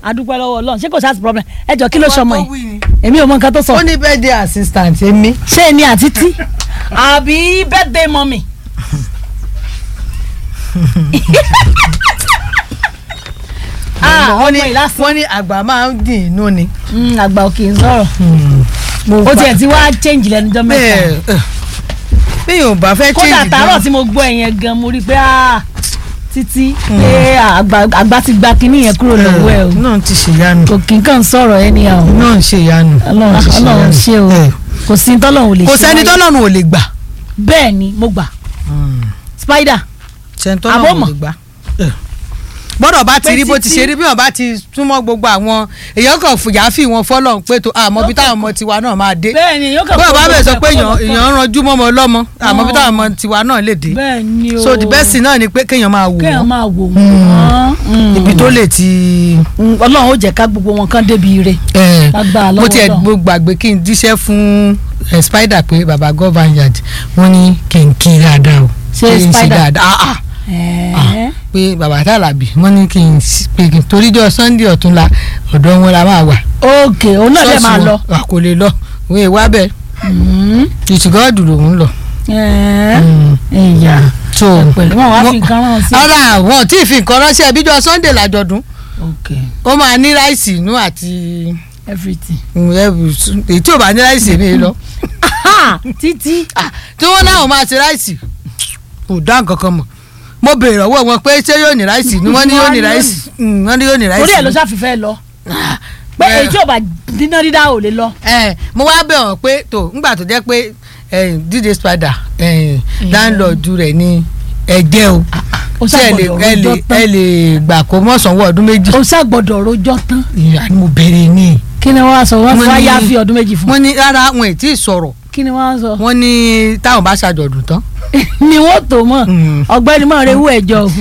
adúpẹ́ lọ́wọ́ ọlọ́run ṣé kò sáà sí problem ẹ jọ kí ló ṣọmọ Ó yìí wí ni. èmi ò mọ nǹkan tó sọ ó ní birthday assistant èmi. ṣé èmi àti tí àbí birthday mummy. ah wọ́n ní ọmọ ìlàsàn wọ́n ní àgbà máa ń dín inú ni. àgbà òkè ń sọ̀rọ̀ ó tiẹ̀ ti wá change lẹ́nu jọ́ mẹ́ta bẹ́ẹ̀ bí yóò bá fẹ́ kódà change tààrọ̀ gan. tí mo gbọ́ ẹ̀yẹn gan mo rí i pé ah, títí pé àgbà àgbà ti gba kinní yẹn kúrò lọ́wọ́ ẹ̀ o náà ti ṣèyanu kò kí n kàn sọ̀rọ̀ ẹni à o náà ń ṣèyanu. ọlọ́run ti ọlọ́run ṣe o Eh, kò sí ní tọ́lọ́run ò lè ṣe kò sẹ́ni láyé. tọ́lọ́run ò lè gbà. bẹ́ẹ̀ ni mo gbà spider sẹ́ni Àbọ̀ tọ́lọ́run ò mọ̀. lè gbà. bọ́dọ̀ bá ti Pé rí bó ti títí- ṣe rí bí wọ́n bá ti súnmọ́ gbogbo àwọn èèyàn kan fìyà fi wọn fọ́lọ́run pé tó àmọ́ bí táwọn ọmọ tiwa náà máa dé. bẹ́ẹ̀ ni yóò kàn bọ́dọ̀ bá kó bẹ̀ sọ gbogbo pé ẹ̀kọ́ èèyàn lọ́kàn. èèyàn ń ranjú mọ́mọ ọlọ́mọ àmọ́ bí Oh. táwọn ọmọ tiwa náà lè dé. bẹ́ẹ̀ ni o so the best thing náà ni pé kéèyàn máa wò kéèyàn wọ́n máa wò wọ́n Mm. ibi tó lè ti. Mm, ọlọ́run ó jẹ́ ká gbogbo wọn kán débi ire Eh, lágbára mo lọ́wọ́ tiẹ̀ Ọlọ́run. mo gbàgbé kí n díṣẹ́ fún eh, spider pé baba government wọ́n ní kí n kí dáadáa o Ṣé kí n Spider? dáadáa ah ah Ẹ̀ẹ́. pé baba tàlàbí wọ́n ní kí n s- pé kí n toríjọ́ sunday ọ̀túnla ọ̀dọ̀ wọn la máa wà ok òun náà dẹ̀ Ṣọ́ọ̀ṣì máa wọn, lọ. a kò lè lọ òun èèwà bẹ́ẹ̀ Mm. ìtìgọ́ọ̀dù lòun lọ. Ẹ̀ẹ́. Mm. ìyá so pẹ̀lú wọn wá fi wọ́n- nǹkan rán sí. ara àwọn tí ì fi nǹkan ránṣẹ́ bíjọ́ sunday làjọ̀dún ok ó máa ní ráìsì inú àti everything. mm, every- èyí tí ò bá ní ráìsì èmi lọ. Ah, títí Ah, tí wọ́n láwọn máa ṣe ráìsì kò dá nǹkan kan mọ̀ mo béèrè ọwọ́ wọn pé ṣé yóò ní ráìsì ni wọ́n ní yóò ní ráìsì Mm, wọ́n ní yóò ní ráìsì. orí ẹ̀ ló ṣàfihàn lọ Ah, pé eh, èyí tí ò bá díná dídá ò lè lọ. eh, mo wá bẹ̀ wọ́n pé tó ńgbà tó jẹ́ pé eh, dídé spider eh, láńlọ́ọ̀dù rẹ̀ ní ẹ̀jẹ̀ o ó ṣé ẹ lè ṣàgbọ̀dọ̀ ẹ lè rojọ́ ẹ tán lè gbà kó mọ́ sanwó ọdún méjì. ó ṣàgbọ̀dọ̀ rojọ́ tán ìyá ni mo béèrè ní. kí ni wọ́n á sọ wọ́n Wọ́n fi wá ní- yá fi ọdún méjì fún wọ́n ní rárá wọn ì tí ì sọ̀rọ̀ kí ni wọ́n á sọ wọ́n ní táwọn bá ṣàjọ̀dún tán. ni wọ́n tó mọ̀ Mm. ọ̀gbẹ́ni mọ̀ rẹ̀ wú ẹ̀jọ̀ o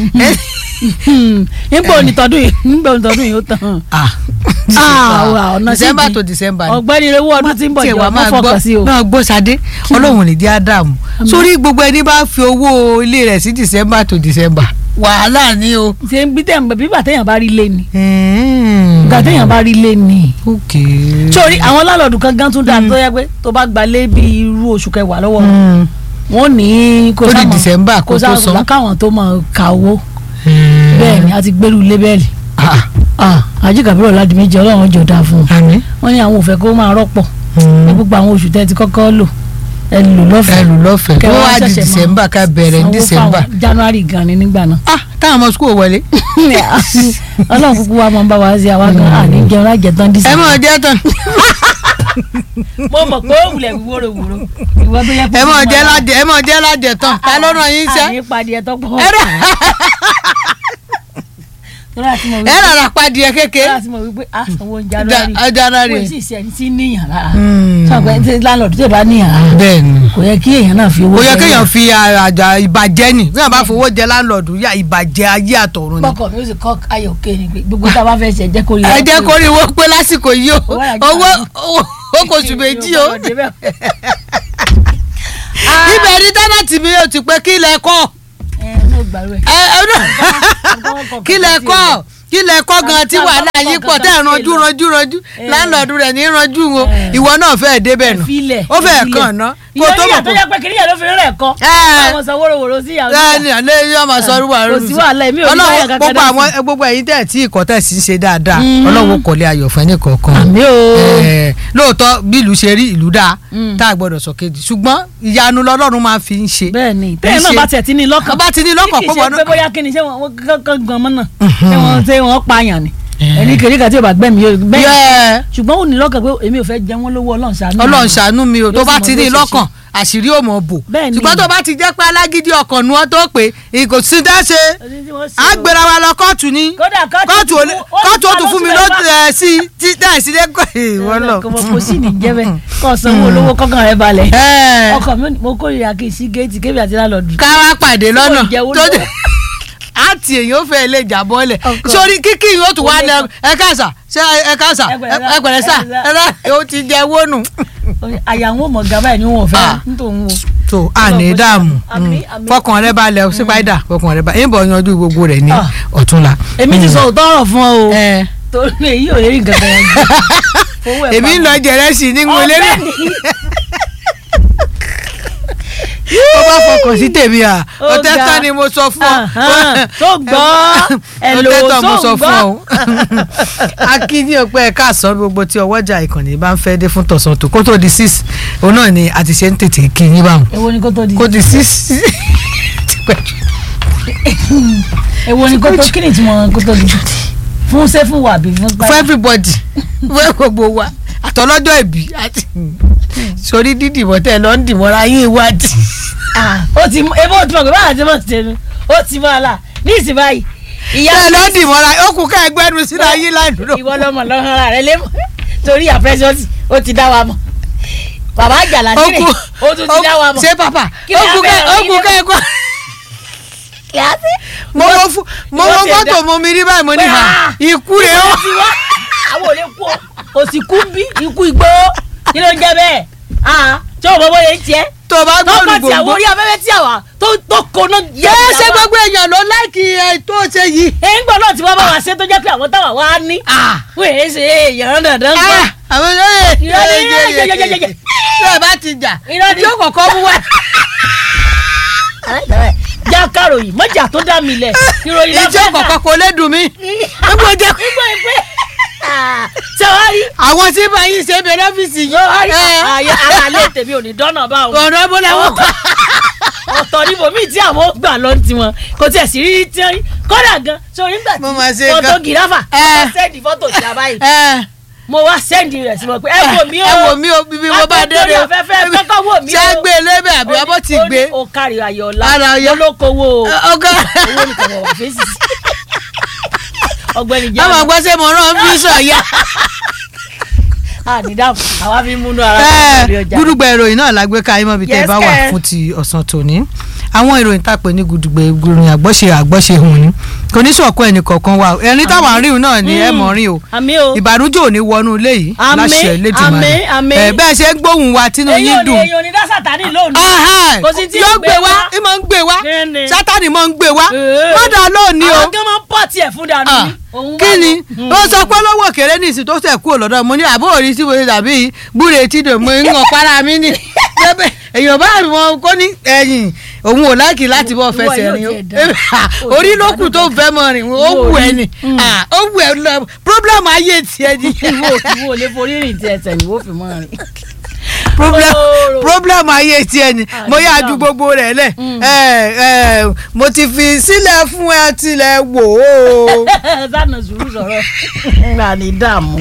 nígbà onítọ́dún yìí nígbà onítọ́dún yìí ó tán ah Ah, wa, ọ̀nà sí december di. to december ni. ọ̀gbẹ́ni rẹ̀ wú ọdún tí ń bọ̀ tiẹ̀ jọ wá wọ́n máa fọkàn gbọ́ sí o máa gbọ́ sadé ọlọ́run ní di ádámù sórí gbogbo ẹni bá fi owó ilé rẹ̀ sí december to december wàhálà ni o. ṣe ń bí tẹ̀ bí bàtẹ́yàn bá rí lé ni bàtẹ́yàn bá rí lé ni ok. sórí àwọn lálọ́ọ̀dù kan gan tún dáa tó yẹ pé tó bá gba lé bí irú oṣù kẹwàá lọ́wọ́ Mm. wọn ní kó Ó di sáà mọ̀- December kó tó san. káwọn tó mọ̀ kàwó Mm. bẹ́ẹ̀ ni a ti gbẹ́rù lébẹ́ẹ̀lì Ah, àjíkàbírọ̀ láti méjì ọlọ́run jọ dáa fún un àmín. wọ́n ní àwọn ò fẹ́ kó máa rọ́pọ̀ Mm. ní gbogbo àwọn oṣù tẹ́ ti kọ́kọ́ lò ẹ lò lọ́fẹ̀ẹ́ ẹlù lọ́fẹ̀ẹ́ Kẹ́ ó wá wá di ṣẹ̀ṣẹ̀ máa december ká bẹ̀rẹ̀ ní sanwó december. fáwọn january gan ni nígbà náà ah táwọn ọmọ school wọlé. ọlọ́run kúkú wa máa ń bá wa ṣe àwa gan àní jẹun lájẹ tán dísè. ẹ mọ̀ jẹ́ tán mo mọ̀ pé ó wulẹ̀ wúro wúro ìwọ tó yẹ kó ẹ mọ̀ jẹ́ ládẹ ẹ mọ̀ jẹ́ ládẹ tán ta ló ràn yín iṣẹ́. àní padì ẹ̀ tọ́pọ̀ ẹ rà- tọ́lá àti mọ̀ ẹ wípé rárá padìẹ kékeré. tọ́lá àti mọ̀ wípé a sanwó january Ja- january. wọ́n sì ṣe ẹni tí níyàn lára Mm. sọ̀gbẹ́ tí láńlọ́ọ̀dù tó bá níyàn lára bẹ́ẹ̀ ni. kò yẹ kí èèyàn náà fi owó ó yẹ jẹ kéèyàn yàn. fi àjà ìbàjẹ́ nì bí wọ́n bá fowó jẹ láńlọ́ọ̀dù yá ìbàjẹ́ ayé àtọ̀run ni. bọ́kọ̀ mi ó sì kọ́ ayọ̀ òkè ni pé gbogbo tá a bá fẹ́ ṣe jẹ́ kó rí ẹ jẹ́ kó rí owó pé lásìkò yìí o Owó àjọ owó àná. owó ó kò sùn méjì o ibẹ̀ ní tẹ́nàtì mi yóò ti pé kí lẹ kọ́ ẹ ní ògbàlú ẹ. ẹ ẹ náà kí lẹ kọ́ kí lẹ kọ́ gan tí wàhálà yín pọ̀ tẹ́ ẹ̀ ranjú ranjú ranjú láńlọ́ọ̀dù rẹ̀ ní ranjú o ìwọ náà fẹ́ẹ̀ débẹ̀ nù filẹ̀ ó fẹ́ẹ̀ kàn ná kó tó mọ̀ tó yẹ pé kìnìyàn ló fi rẹ̀ kọ́ Ẹ. àwọn sọ wórówóró sí ìyàwó ẹ ní àlẹ́ yóò máa sọ ọdún wa kò sí wàhálà èmi ò ní báyà ọlọ́wọ́ kankan gbogbo dá àwọn sí. gbogbo ẹ̀yin tẹ̀ tí ìkọ́ tẹ̀ sí ń ṣe dáadáa Mm. ọlọ́wọ́ kọ́lé ayọ̀ fún ẹnì kọ̀ọ̀kan àmì o Eh, lóòótọ́ bí ìlú ṣe rí ìlú dáa Mm. tá a gbọ́dọ̀ sọ kejì ṣùgbọ́n ìyanu lọ́lọ́run máa fi ń ṣe. bẹ́ẹ̀ ni Kì í tẹ́yìn náà ṣe- bá tiẹ̀ ti ní lọ́kàn bá ti ní lọ́kàn tí pé kì í wọn ṣe náà- pé bóyá kí ni ṣé wọn kankan gan mọ́ náà Mhm. ṣé wọn ṣé wọn pààyàn ni Eh. ẹni kiri kan tí o bá gbẹ̀mí yóò bẹ́ẹ̀ Yeah. ṣùgbọ́n ó ní lọ́kàn pé èmi ò fẹ́ jẹ wọ́n lówó ọlọ́run ṣàánú ọlọ́run mi. ṣàánú mi o tó Yóò bá sì ti mọ ní bí ó ṣe lọ́kàn àṣírí ò mọ̀ bò Bẹ́ẹ̀ ni. ṣùgbọ́n tó bá ti jẹ́ pé alágídí ọkàn ni wọ́n tó pé kò sí dá ṣe Ẹni tí wọ́n ṣe á o. gbéra wa lọ kóòtù ni kódà kóòtù ò lè- kóòtù ó tún fún mi lójú ẹ̀ sí tí dáì sí lẹ́kọ̀ọ́ ìwọ lọ. kò mọ̀ kò sí ní jẹ́ bẹ́ẹ̀ kọ́ sanwó olówó kọ́kàn rẹ balẹ̀ Ẹ̀, ọkọ mi ò ní- mo kórìíra kí n sí géètì kébì àti lálọ́ọ̀dù ká wá pàdé lọ́nà Tí kò jẹ́ tó olówó. dé àti èyàn fẹ́ lè jà bọ́lẹ̀ Ọkọ. sórí kíkì yóò tún wá Ó lè ní ẹ káàsà ṣé ẹ káàsà Ẹ pẹ̀lẹ́ sà, ẹ pẹ̀lẹ́ sà ẹ ẹ rà ó ti jẹ wónù. àyà wọn mọ̀ gàbá ẹ̀ ni wọn ò fẹ́ Ah. nítorí wọn. tó a ní Ọlọ́run dààmú àmín, mm. àmín. fọkàn rẹ balẹ̀ o sípáìdà fọkàn rẹ balẹ̀ ìbọn yanjú gbogbo rẹ̀ ní Ah. ọ̀túnla. èmi ti Mm. sọ òótọ́ ọ̀rọ̀ fún ọ o ẹ torí èyí ò lè rí nǹkan kan yẹn jù. Fowó ẹ̀ èmi ń lọ pamọ́. jẹrẹsì ní mo lérè Ọ̀gbẹ́ni, ó bá fọkàn sí tèmi à Ó ọtẹ ga. tán ni mo sọ fún ọ Ahán, tó gbọ́. Hello, ọtẹ tán mo tó sọ gbọ́. fún ọ akíní ọpẹ ẹka àsán gbogbo tí ọwọ́jà ìkànnì bá ń fẹ́ dé fún tọ̀sán tó kó tó di six òun náà ni a ti ṣe ń tètè kí yín báwọn èwo ni kó tó di kó di six ti pẹ́ jù. èwo ni kó tó kí ni ìtumọ̀ kó tó di fún sẹ́fù wà bí fún for everybody fún gbogbo wa àtọlọ́jọ́ ìbí àti sórí dídìbò tẹ lọ ń dìbòra yín ìwádìí. Ah, ó ti mú ebó tí mo gbé báyà tí mo ti tẹnu ó ti mọ àlà ní ìsìn báyìí ìyá tẹ lọ ń dìbòra ó kù ká ẹgbẹ́ nu sínú ayé láìdúró. ìwọ lọmọ lọ́hàn rẹ lẹ́mọ̀ torí àpẹẹsọ́sì ó ti dá wa mọ̀ bàbá àjàlá ó sílẹ̀ kù ó tún ti dá wa mọ̀ ṣé pàpà Kí ó ni kù ká abẹ́rẹ́ ó yín kù ká lẹ́mọ̀? ẹgbẹ́. kíláàsì. mo wo fún mo ìwọ wo ti ẹ̀ fọ́tò dá- mo mi rí báyìí mo ní Pé, ha ah, ikú rẹ̀ ó. ti wá àwọn ò lè kú ọ kò sì kú bí ikú igbó kí ló ń jẹ bẹ́ẹ̀ ah tí o bọ́ bọ́ yẹn tiẹ̀ tó bá gbọ́dọ̀ tọ́kọ̀ tí àwọn gbogbo. orí abẹ́rẹ́ tí àwa tó tó koná yẹ yẹ ṣé gbogbo èèyàn ló láìkì ẹ tó ṣe yìí. ẹ̀ ń gbọ́ náà tí wọ́n bá wá ṣe tó jẹ́ pé àwọn táwa wá ní wọ́n èé ṣe èèyàn dandan gbọ́. Ah, àwọn olóyè Irọ́ ni, yẹ́yẹ́yẹ́yẹ́. tí ẹ bá ti jà Irọ́ ni. tí ó kọ̀kọ́ mú wá. já káròyìn mọ́jà tó dá mi lẹ̀ ìròyìn la ìjọ fẹ́ kà. kọ̀kọ́ kò lè dùn mí. Nígbà jẹ́ nígbà ìpè sẹ́wárí àwọn tí bá yín ṣe bẹ̀rẹ̀ ọ́fíìsì sẹ́wárí yìí. ààyè ara lè tèmi ò ní dọ́nà bá wọn. ọ̀nà ẹ̀bùn làwọn kọ́. ọ̀tọ̀ níbo míì tí àwọn gbà lọ ti wọn kò tiẹ̀ sí rírí tí wọ́n kọ́dà gan sórí nígbà Mo máa tí ṣe fọ́tò gan. gíráfà Eh. wọ́n sẹ́ndì fọ́tò sí abáyé mo wá sẹ́ndì rẹ̀ sí wọn pé ẹ wò mí o ẹ wò mí o bíbí mo bá dé Látọ̀rí afẹ́fẹ́ kọ́kọ́ wò mí o ṣé gbé e lébẹ̀ àbí Ó ní- abọ́ ti ó ní gbé. o kárí ayọ̀lá Ara Ọya. olókòwò ọgá owó nìkan wọ̀ wá fèsì sí ọgbẹ́ni jẹ́ àwọn àgbọ̀ ṣe mọ̀ rán bí sọ̀yà. ànídàmú àwa fi múnú ara Ẹ, lórí ọjà gúdúgbà ìròyìn náà la gbé ká yín mọ́bi tẹ́ ẹ Yes, bá wà kẹ́. fún ti ọ̀sán tòní àwọn ìròyìn tá a pè ní gúdúgbà ìròyìn àgbọ́ṣe àgbọ́ṣe hùn ni kò ní sọ̀kọ́ ẹnì kọ̀ọ̀kan wa o ẹni táwọn àárín náà ni ẹ mọ̀ rí o àmì o ìbànújẹ́ ò ní wọnú ilé yìí Àmín, láṣẹ Elédùmarè àmín, àmín. ẹ bẹ́ẹ̀ ṣe ń gbóhùn wa tínú èyí ò yín ní dùn èyí ò ní dá sàtánì lónìí Ahai, Kò sí tí yóò ń gbé gbé wá wá. ì máa ń gbé wá Kíni? sátani máa ń gbé wá Ee. mọ́dà lónìí o àwọn kan máa ń pọ̀ tiẹ̀ fún dànù Ah, ní òun kí ni Mm. ó sọ pé lọ́wọ́ òkèrè ní ìsìn tó sẹ̀ kú lọ́dọ̀ mo ní àbó òrí sí wòye tàbí gbúre tí dò mo ń hàn para mi ní bẹ́ẹ̀ èèyàn bá wọn kó ní ẹ̀yìn òun ò láìkì láti bọ́ Ìwọ fẹsẹ̀ yóò rìn o tiẹ̀ dá. orí ló kù tó fẹ́ mọ rìn ó wù ẹ́ ni Mm. Ah, ó wù ẹ́ lọ problem ayé tiẹ̀ ni ìwọ ìwọ ò lè forí rìn tí ẹsẹ̀ ìwọ fi mọ́ rìn. problem Oòrùn. problem ayé tiẹ̀ ni Ah, mo yá nígbà ju wo? gbogbo rẹ̀ lẹ̀ Mm. ẹ ẹ mo ti fi sílẹ̀ fún ẹ tilẹ̀ wò ó. sànà sùúrù sọ̀rọ̀ ńlá ní dààmú.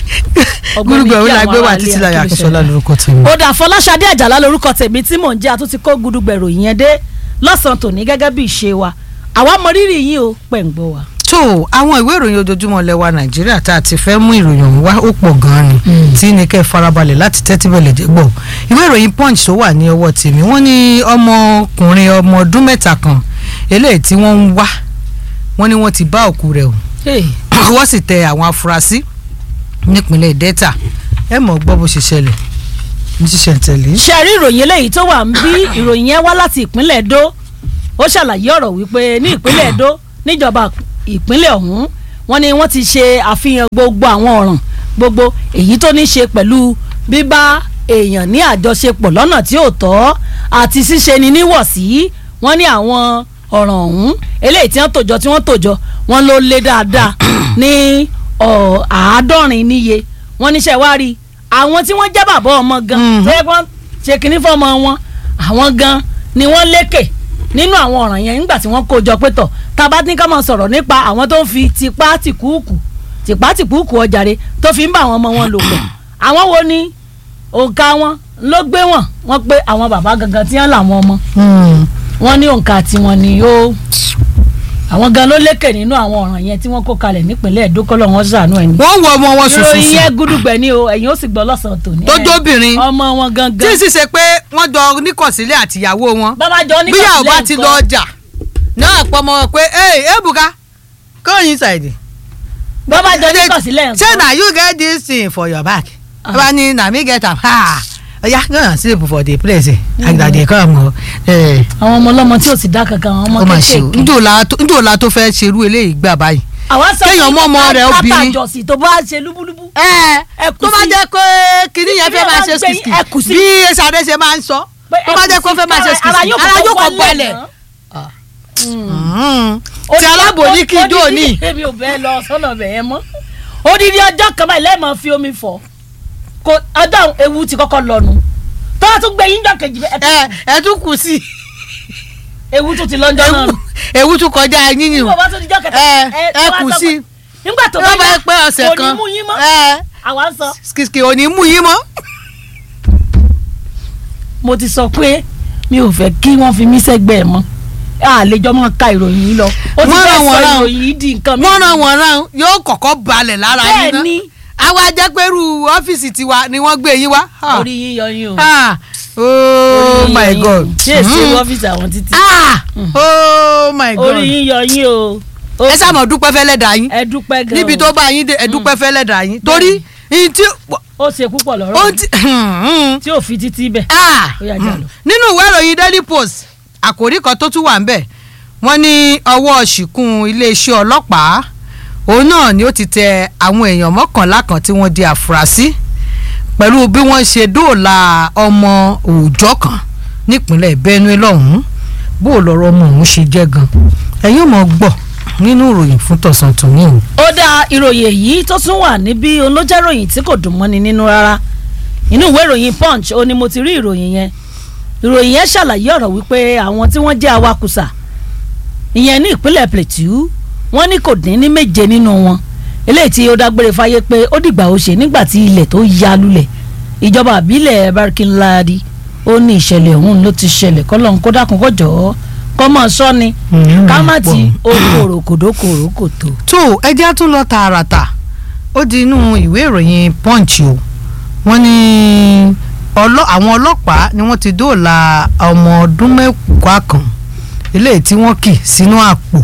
gbúdúgbò ó la gbé wà títí láyé akínsọ́lá lórúkọ tèmi. ó dà fọláṣadé àjàlá lórúkọ tèmi tí mò ń jẹ́ àtúntí kó gudugbẹ̀rò yẹn dé lọ́sàn-án tòní gẹ́gẹ́ bí ìṣe wa àwa mọ rírì yín o pẹ̀ ń gbọ́ wa. tó àwọn ìwé ìròyìn ojoojúmọ́ lẹ́wà nàìjíríà tá a ti fẹ́ mú ìròyìn ọ̀hún wá ó pọ̀ gan-an ni tí ní kẹ́ ẹ farabalẹ̀ láti tẹ́tí bẹ̀lẹ̀ jẹ́ gbọ́ ìwé ìròyìn punch tó wà ní ọwọ́ tèmi wọ́n ní ọmọkùnrin ọmọ ọdún mẹ́ta kan eléyìí tí wọ́n ń wá wọ́n ní wọ́n ti bá òkú rẹ̀ o wọ́n sì tẹ àwọn afurasí nípínlẹ̀ delta ẹ mọ̀ gbọ́ bó ṣe ṣẹlẹ̀ ní ṣíṣẹ̀ tẹ̀lé. ṣe rí ìròyìn eléyìí tó wà ń bí ìròyìn yẹn wá láti ìpínlẹ̀ Ẹdó ó ṣàlàyé ọ̀rọ̀ wípé ní ìpínlẹ̀ Ẹdó níjọba ìpínlẹ̀ ọ̀hún wọ́n ní wọ́n ti ṣe àfihàn gbogbo àwọn ọ̀ràn gbogbo èyí tó ní ṣe pẹ̀lú bíbá èèyàn ní àjọṣepọ̀ lọ́nà tí ò tọ́ àti ṣíṣe ni níwọ̀sí wọ́n ní àwọn ọ̀ràn ọ̀hún eléyìí tí wọ́n tòjọ tí wọ́n tòjọ wọ́n ló lé dáadáa ní ọ̀, àádọ́rin níye wọ́n níṣẹ́ wá rí àwọn tí wọ́n jẹ́ bàbá ọmọ gan Mhm. tó yẹ kó ṣe kínní fọmọ wọn àwọn gan ni wọ́n lékè nínú àwọn ọ̀ràn yẹn nígbà tí wọ́n kó jọ pé tọ̀ tá a bá ní ká máa sọ̀rọ̀ nípa àwọn tó ń fi tipá tìkúùkù tipá tìkúùkù ọjàre tó fi ń bá àwọn ọmọ wọn lò pọ̀ àwọn wo ni òǹkà wọn ló gbé wọn wọ́n pé àwọn bàbá gangan tí wọ́n làwọn ọmọ wọ́n ní òǹkà tiwọn ni ó àwọn gan ló lékè nínú àwọn ọ̀ràn yẹn tí wọ́n kó kalẹ̀ nípínlẹ̀ Ẹdó kọ́lọ́ wọn ṣàánú ẹ̀ ní. wọ́n wọ ọmọ wọn ìròyìn ṣùṣùṣù yẹn gúdúgbẹ̀ ni o ẹ̀yin ó sì gbọ́ lọ́sàn-án tòní. tó jóbìnrin ọmọ wọn tí gangan. sì ṣe pé wọ́n jọ níkọ̀sílẹ̀ àtìyàwó wọn bàbá jọ ní bíyàwó bá kọ̀sílẹ̀ ti nǹkan. lọ ọjà náà pọ̀ mọ́ wọn pé ee ebuka go inside. bàbá jọ ní kọ̀sílẹ̀ say nǹkan. na you get this thing for your back. Ah. bàbá ní na me get am ha oya go and sleep for the place agba dey come o. Eh, àwọn ọmọ ọlọ́mọ tí ò sì dá kankan àwọn ọmọ ó mà ṣe o kéékèèké. njó la tó- njó la tó fẹ́ ṣerú eléyìí gbà báyìí àwa sọ kéèyàn mọ́ ọmọ rẹ̀ obìnrin. látàjọsìn tó bá ṣe lúbúlúbú. ẹ Ẹ kù tó bá sí. jẹ́ pé kìnìún yẹn fẹ́ Kìnìún máa máa ṣe ń gbé yín, ẹ kù skìskì sí. bí sàdé ṣe máa ń sọ pé tó bá jẹ́ pé ó fẹ́ máa ṣe skìskì ara yóò kọ́ balẹ̀. náà. ti alábòóní kí ijó ní. èmi ò bẹ́ẹ̀ lọ sọ́nà bẹ̀ yẹn mọ́ odidi ọjọ́ kan báyìí lẹ́ẹ̀mọ́ fi omi fọ̀ kò ọjọ́ ewu ti kọ́kọ́ lọ́nu tó a tún gbé yín jọ kejì bẹ́ẹ̀ ẹ ẹ tún kù sí ewu tún ti lọ́njọ́ náà nù. ewu tún kọjá yín ni o nígbà bá tún di jọ́ kẹta ẹ ẹ ẹ wá kù sọ sí pé- nígbà tó tó bá yá, yẹ pé ọ̀sẹ̀ kò kan ní mú yín mọ́ ẹ àwa ń sọ skìskì ò ní mú yín mọ́. mo ti sọ pé mi ò fẹ́ kí wọ́n fi mí sẹ́gbẹ́ ẹ̀ mọ́ àlejò máa ka ìròyìn yìí lọ ó ti Wọ́n fẹ́ ràn sọ wọ́n ràn. ìròyìn yìí di nǹkan wọ́n ràn wọ́n ràn yóò kọ́kọ́ balẹ̀ lára yín bẹ́ẹ̀ ni àwa jẹ́ pé irú ọ́fíìsì tiwa ni wọ́n gbé yín wá. Ah. orí yín yọ yín o Ah. oh Orí yín my yọ yín o. god. ṣé èsì Mm. ọ́fíìsì àwọn títí ah oh my god. orí yín yọ yín o Ó- ẹ sáà mọ̀ dúpẹ́ fẹ́lẹ́ dà yín ẹ dúpẹ́ gan níbi tó bá yín dé ẹ dúpẹ́ fẹ́lẹ́ dà yín torí yín tí ó ṣe púpọ̀ ó lọ́rọ̀ ti tí ò fi títí bẹ̀ ah Ó yá, jà lọ. nínú ìwé ìròyìn daily post àkòrí kan tó tún wà ń bẹ̀ wọ́n ní ọwọ́ ṣìkún iléeṣẹ́ ọlọ́pàá òun náà ni ó ti tẹ àwọn èèyàn mọ́kànlá kan tí wọ́n di àfúrásì pẹ̀lú bí wọ́n ṣe dóòlà ọmọ òòjọ́ kan nípínlẹ̀ Benue lọ́hùn-ún bó o lọ́rọ̀ ọmọ òun ṣe jẹ́ gan ẹ̀yin ò mọ̀ gbọ́ nínú ìròyìn fún tọ̀sán tòní o. ó dá ìròyìn èyí tó tún wà níbí olójẹ́ròyìn tí kò dùn mọ́ni nínú rárá inú ìwé ìròyìn punch ó ní mo ti rí ìròyìn yẹn ìròyìn yẹn ṣàlàyé ọ̀rọ̀ wípé àwọn tí wọ́n jẹ́ awakùsà ìyẹn ní ìpínlẹ̀ plateau wọ́n ní kò dín ní méje nínú wọn eléyìí tí ó dágbére fáyé pé ó dìgbà ó ṣe nígbà tí ilẹ̀ tó ya lulẹ̀ ìjọba àbílẹ̀ barkinladi ó ní ìṣẹ̀lẹ̀ ọ̀hún ló ti ṣẹlẹ̀ kọ́lọ́n kó dákun kó jọ̀ọ́ kọ́ mọ̀ sọ́ni ká má ti okòrò kòdókòrò kòtò. tó ẹjẹ́ tún lọ tààràtà ó di inú ìwé ìròyìn punch o wọ́n ní ọlọ́- àwọn ọlọ́pàá ni wọ́n ti dóòlà ọmọ ọdún mẹ́wàá kan eléyìí tí wọ́n kì sínú àpò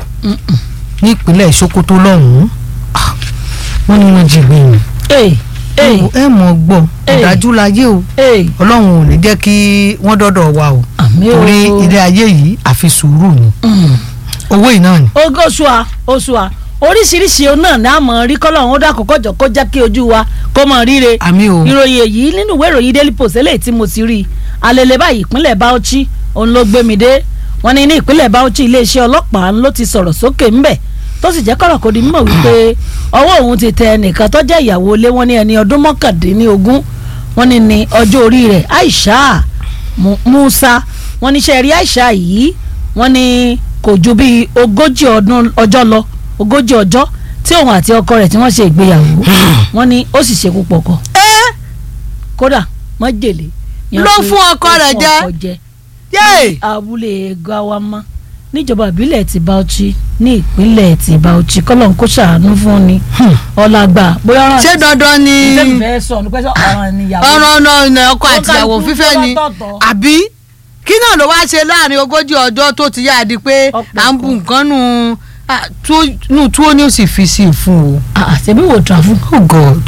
ní ìpínlẹ̀ Sokoto lọ́hùn-ún Ah, wọ́n ní wọ́n jí gbé ni Hey, hey, ẹ mọ̀ gbọ́ Hey. ọ̀dájú láyé o hey, ọlọ́run ò ní jẹ́ kí wọ́n dọ́dọ̀ wa o àmì o. torí ilé ayé yìí àfi sùúrù ni Mm. owó yìí náà ni. ogo oṣùà oṣùà oríṣiríṣi ohun náà ní àmọ́ rí kọ́lọ́hún ó dákun kọjọ kó jẹ́ kí ojú wa kó mọ̀ ríre. àmì o ìròyìn èyí nínú ìwé ìròyìn daily post eléyìí tí mo ti rí i alẹ́lẹ́ báyìí ìpínlẹ̀ Bauchi òun ló gbé mi dé wọ́n ní ní ìpínlẹ̀ Bauchi iléeṣẹ́ ọlọ́pàá ló ti sọ̀rọ̀ sókè ńbẹ̀ tó sì jẹ́ kọ́rọ̀ kó di mímọ̀ wípé ọwọ́ òun ti tẹ ẹnìkan tó jẹ́ ìyàwó ilé wọn ní ẹni ọdún mọ́kàndínlógún wọ́n ní ní ọjọ́ orí rẹ̀ Aisha Mu- Musa wọ́n ní sẹ́ẹ̀rí Aisha yìí wọ́n ní kò ju bíi ogójì ọdún ọjọ́ lọ ogójì ọjọ́ tí òun àti ọkọ rẹ̀ tí wọ́n ṣe ìgbéyàwó wọ́n ní ó sì ṣekú pọ̀kọ ẹ́ kódà májèlé yan Ló pé fún ọkọ ó rẹ̀ fún jẹ. ọkọ jẹ yéè. abúlé gawama níjọba ìbílẹ̀ ti Bauchi ní ìpínlẹ̀ ti Bauchi kọ́lọ́n kó ṣàánú fún ni ọ̀làgbà bóyá ọ̀ràn ṣé dandan ni ìfẹ́ fẹ́ sọ ní pẹ́sẹ́ ọ̀ràn níyàwó ọ̀rọ̀ náà ní ọkọ Ó àtìyàwó kálukú fífẹ́ ni lọ́tọ̀ọ̀tọ̀. àbí kí náà ló wá ṣe láàrin ogójì ọjọ́ tó ti yá di pé Ọ̀pọ̀ à ń bu nǹkan nù ah, tuwo- nù túwó ni ó sì fi sí i fún o. àṣẹbí wò tà fún. oh god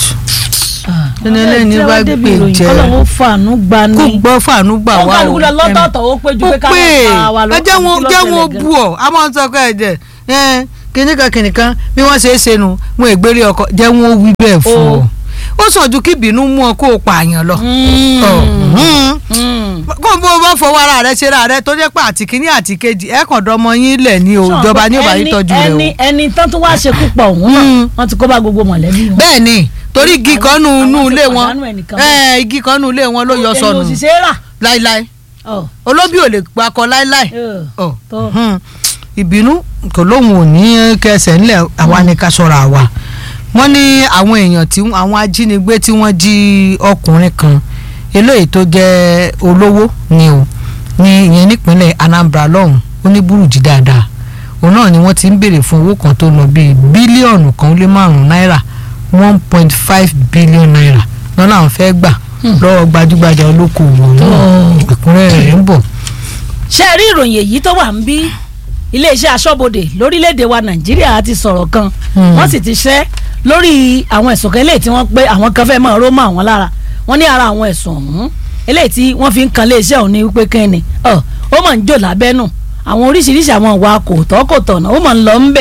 Ẹni ẹlẹ́ni bá gbé jẹ. kọ́lọ́n ó fàánú gbà ní. kó gbọ́ fàánú gbà ó wá o. kálukú lọ lọ́tọ̀ọ̀tọ̀ ó péjú ó pé pé káwọn pa wa lọ ẹ jẹ́ wọn àbí kí ló jẹ́ wọn ṣẹlẹ̀ gan. bú ọ a máa ń sọ pé ẹ̀jẹ̀ ẹ̀ kìnìkan kìnìkan bí wọ́n ṣe é ṣe nu wọn ègbére ọkọ jẹ́ wọn ó wí bẹ́ẹ̀ fún Ó. ọ ó sàn ju kí ìbínú mú ọ kó o pààyàn lọ. Mm. Ọ̀, mm Mm. kó bó o bá fọwọ́ ara rẹ ṣe ra rẹ tó jẹ́ pé àti kínní àti kejì ẹ kàn dọ́mọ yín lẹ̀ ní o ìjọba ní òbá yín Ẹni- tọ́jú rẹ o. ẹni ẹni tán tó wá ṣekú pọ̀ òun náà Mm. wọ́n ti kó bá gbogbo mọ̀lẹ́bí wọn. bẹ́ẹ̀ ni torí igi Àwọn- kan nù àwọn nù ti ilé wọn pàdánù ẹnìkan ẹ igi kan nù ilé wọn ló yọ èmi sọnù ò sì ṣe é rà. láíláí Ọ̀, olóbì ò lè pakọ láíláí. ẹ̀, Ọ̀, tó. hmm. ìbínú kò lóun ò ní kẹsẹ̀ ńlẹ̀ àwa ni ká ṣọ́ra wa wọ́n ní àwọn èèyàn tí àwọn ajínigbé tí wọ́n jí ọkùnrin kan eléyìí tó jẹ́ olówó ni o ní ìyẹn nípínlẹ̀ Anambra lọ́hùn ó ní burújí dáadáa òun náà ni wọ́n ti ń béèrè fún owó kan tó lọ bíi bílíọ̀nù kan ó lé márùn-ún náírà one point five billion naira lọ́nà àwọn fẹ́ gbà lọ́wọ́ gbajúgbajà olókoòwò náà Oh. ìkúnrẹ́rẹ́ rẹ̀ ń bọ̀. ṣe rí ìròyìn èyí tó wà ń bí iléeṣẹ́ aṣọ́bodè lórílẹ̀‐èdè wa nàìjíríà ti sọ̀rọ̀ kan Hmm. wọ́n sì ti ṣẹ́ lórí àwọn ẹ̀sùn kan eléyìí tí wọ́n pé àwọn kan fẹ́ máa ró mọ́ àwọn lára wọ́n ní ara àwọn ẹ̀sùn ọ̀hún eléyìí tí wọ́n fi ń kan iléeṣẹ́ ọ̀hún ní wípé kẹ́ni ọ̀ ó mọ̀ ń jò lábẹ́nù àwọn oríṣiríṣi àwọn ìwà kò tọ́ kò tọ̀nà ó mọ̀ ń lọ ń bẹ̀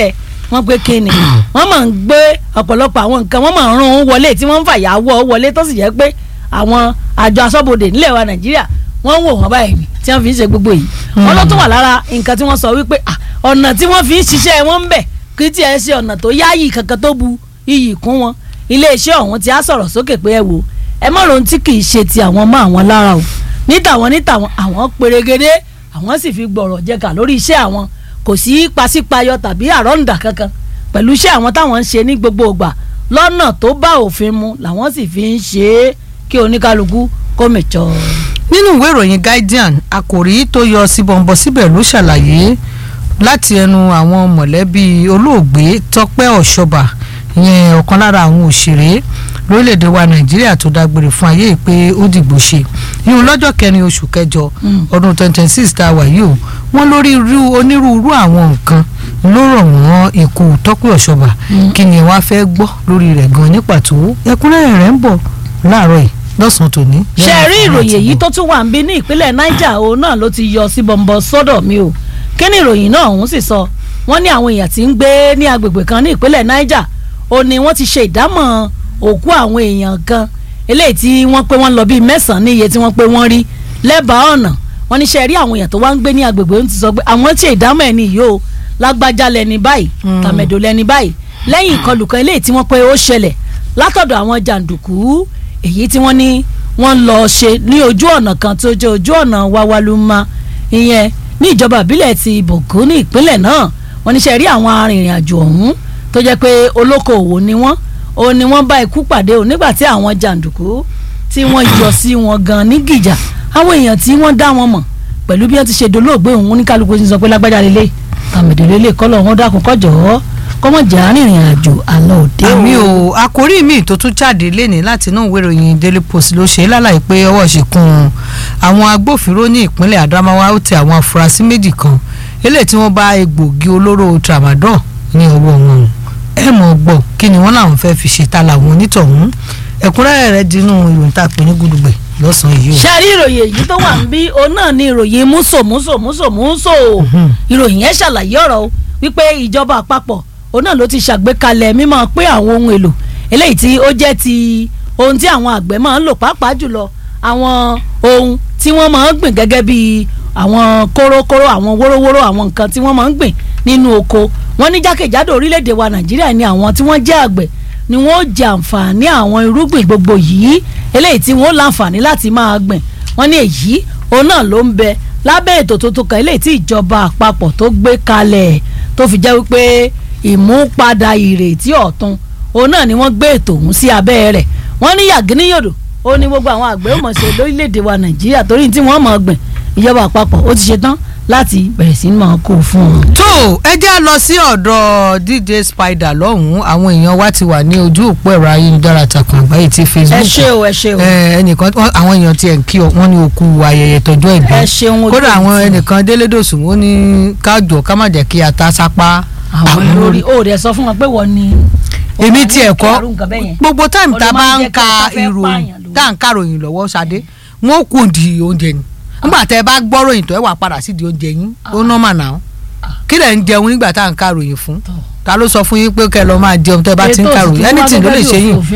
wọ́n pé kíni wọ́n máa ń gbé ọ̀pọ̀lọpọ̀ àwọn nǹkan wọ́n máa ń rún un wọlé tí wọ́n ń fàyàwọ́ wọlé tó sì jẹ́ pé àwọn àjọ aṣọ́bodè nílẹ̀ wa nàìjíríà wọ́n ń wò wọ́n báyìí ni tí wọ́n fi ń ṣe gbogbo yìí wọ́n ló tún wà lára nǹkan tí wọ́n sọ wípé ah, ọ̀nà tí wọ́n fi ń ṣiṣẹ́ wọn ń bẹ̀ kí tí ẹ ṣe ọ̀nà tó yáàyè kankan tó bu iyì kún wọn iléeṣẹ́ ọ̀hún ti á sọ̀rọ̀ sókè pé ẹ wò ẹ mọ̀ lóhun tí kì í ṣe ti àwọn mọ́ àwọn lára o níta wọn níta wọn àwọn pèrègede àwọn sì fi gbọ̀rọ̀ jẹ̀ka lórí iṣẹ́ àwọn kò sí pasípayọ tàbí àrọ́ǹdà kankan pẹ̀lú iṣẹ́ àwọn táwọn ń ṣe ní gbogbo ìgbà lọ́nà tó bá òfin mu làwọn sì fi ń ṣe é kí oníkálukú kó mẹ̀jọ. nínú ìwé ìròyìn guardian àkòrí tó yọ síbọ̀nbọ̀ síbẹ̀ ló ṣàlàyé láti ẹnu àwọn mọ̀lẹ́bí olóògbé tọ́pẹ́ ọ̀ṣọ́bà ìyẹn ọ̀kan lára àwọn òṣèré lórílẹ̀‐èdè wa nàìjíríà tó dágbére fún ayé pé ó dìgbò ṣe ìhun lọ́jọ́ kẹrin oṣù kẹjọ ọdún twenty twenty six tá a wà yìí o wọ́n lórí irú onírúurú àwọn nǹkan ló rọ̀ wọ́n ikú tọ́pẹ́ ọ̀ṣọ́bà kí ni wàá fẹ́ gbọ́ lórí rẹ̀ gan ní pàtó ẹ̀kúnrẹ́rẹ́ rẹ̀ ń bọ̀ láàárọ̀ yìí lọ́sàn-án tòní. ṣe rí ìròyìn èyí tó tún wà ń bí ní ìpínlẹ̀ niger òun náà ló ti yọ sí bọ̀m̀bọ̀ sọ́dọ̀ mi o kí ni ìròyìn náà òun sì sọ wọ́n ní àwọn èèyàn tí ń gbé ní agbègbè kan ní ìpínlẹ̀ niger ó ní wọ́n ti ṣe ìdámọ̀ òkú àwọn èèyàn kan eléyìí tí wọ́n pé wọ́n lọ bíi mẹ́sàn-án ní iye tí wọ́n pé wọ́n rí lẹ́bàá ọ̀nà wọ́n ní ṣe rí àwọn èèyàn tó wá ń gbé ní agbègbè ń ti sọ pé àwọn ṣe ìdámọ̀ ẹni yìí o lágbájá lẹni báyìí tàmẹ̀dò lẹni báyìí lẹ́yìn ìkọlù kan eléyìí tí wọ́n pé ó ṣẹlẹ̀ látọ̀dọ̀ àwọn jàǹdùkú èyí tí wọ́n ní wọ́n lọ ṣe ní ojú ọ̀nà kan tó jẹ́ ojú ọ̀nà wawaluma ìyẹn ní ìjọba ìbílẹ̀ ti Bògún ní ìpínlẹ̀ náà wọ́n ní ṣe rí àwọn arìnrìn-àjò ọ̀hún tó jẹ́ pé olókoòwò ni wọ́n ó ní wọ́n bá ikú pàdé o nígbà tí àwọn jàǹdùkú tí wọ́n yọ sí wọn gan ní gìjà àwọn èèyàn tí wọ́n dá wọn mọ̀ pẹ̀lú bí wọ́n ti ṣe dolóògbé òun ní kálukú ti sọ pé lágbájá lélẹ̀ tàmẹ̀dẹ̀lélẹ̀ kọ́lọ̀ wọn dákun kọ́jọ́ kọ́mọ̀jà arìnrìn àjò àlọ́ òde o. àmì o àkórí mi tó tún jáde lénìí láti inú ìwé ìròyìn Daily Post ló ṣe lálàyé pé ọwọ́ ṣìkún àwọn agbófinró ní ìpínlẹ̀ Adamawa ó tẹ àwọn afurasí méjì kan eléyìí tí wọ́n bá egbògi olóró tramadol ní ọwọ́ wọn ẹ mọ̀ gbọ́ kí ni wọ́n làwọn fẹ́ fi ṣe ta làwọn onítọ̀hún ẹ̀kúnrẹ́rẹ́ rẹ̀ dínú ìròyìn tá a pè ní gudugbẹ̀ lọ́sàn-án yìí o. ṣe rí ìròyìn èyí tó wà ń bí òun náà ní ìròyìn múso múso múso múso ìròyìn yẹn ṣàlàyé ọ̀rọ̀ o wípé ìjọba àpapọ̀ òun náà ló ti ṣàgbékalẹ̀ mímọ́ pé àwọn ohun èlò eléyìí tí ó jẹ́ ti ohun tí àwọn àgbẹ̀ máa ń lò pàápàá jùlọ àwọn ohun tí wọ́n máa ń gbìn gẹ́gẹ́ bí àwọn kórókóró àwọn wórówóró àwọn nǹkan tí wọ́n máa ń gbìn nínú oko wọ́n ní jákèjádò orílẹ̀-èdè wa nàìjíríà ni àwọn tí wọ́n jẹ́ àgbẹ̀ ni wọ́n jẹ àǹfààní àwọn irúgbìn gbogbo yìí eléyìí tí wọ́n láǹfààní láti máa gbìn wọ́n ní èyí òun náà ló ń bẹ lábẹ́ ètò tuntun kan eléyìí tí ìjọba àpapọ̀ tó gbé kalẹ̀ tó fi jẹ́ wípé ìmúpadà ìrètí ọ̀tun òun náà ni wọ́n gbé ètò ọ̀hún sí abẹ́ rẹ̀ wọ́n ní yàgínníyòdò ó ní gbogbo àwọn àgbẹ̀ ó mọ̀ ṣe lórílẹ̀‐èdè wa nàìjíríà torí tí wọ́n mọ̀ gbìn ìjọba àpapọ̀ ó ti ṣe tán láti bẹ̀rẹ̀ sí máa kó fún wọn. tó ẹ já lọ sí ọ̀dọ̀ DJ Spider lọ́hùn-ún àwọn èèyàn wa ti wà ní ojú òpó ẹ̀rọ ayélujára takùn àgbáyé ti Facebook ẹ ṣé o ẹ ṣé o. ẹnìkan àwọn èèyàn tiẹ̀ ń kí ọ wọ́n ní òkú ayẹyẹ tọjọ́ ìbí ẹ ṣeun ojú kódà àwọn ìtì. ẹnìkan délédòsùn ó ní kájọ ká má jẹ́ kí ata sápá àwọn lórí ó rẹ̀ sọ fún wọn pé wọ́n ní. èmi tiẹ̀ kọ́ àrùn nǹkan bẹ́ẹ̀ yẹn. gbogbo táìmù tá a Ó lè bá máa ń jẹ́ ka kí ata fẹ́ ìròyìn pààyàn lórí. tá à ń kàròyìn lọ́wọ́ Ṣadé wọn ó kú di oúnjẹ ni nígbà tẹ ẹ bá gbọ́ ròyìn tó ẹ wà padà sí di oúnjẹ yín ó nọ́mà náà kí lẹ̀ ń jẹun nígbà tá à ń kàròyìn fún ta ló sọ fún yín pé kẹ́ ẹ lọ máa jẹun tẹ́ ẹ bá ti ń Ètò kàròyìn òsì tí wọ́n anything ló lè gẹ́gẹ́ bí ṣe yín òfin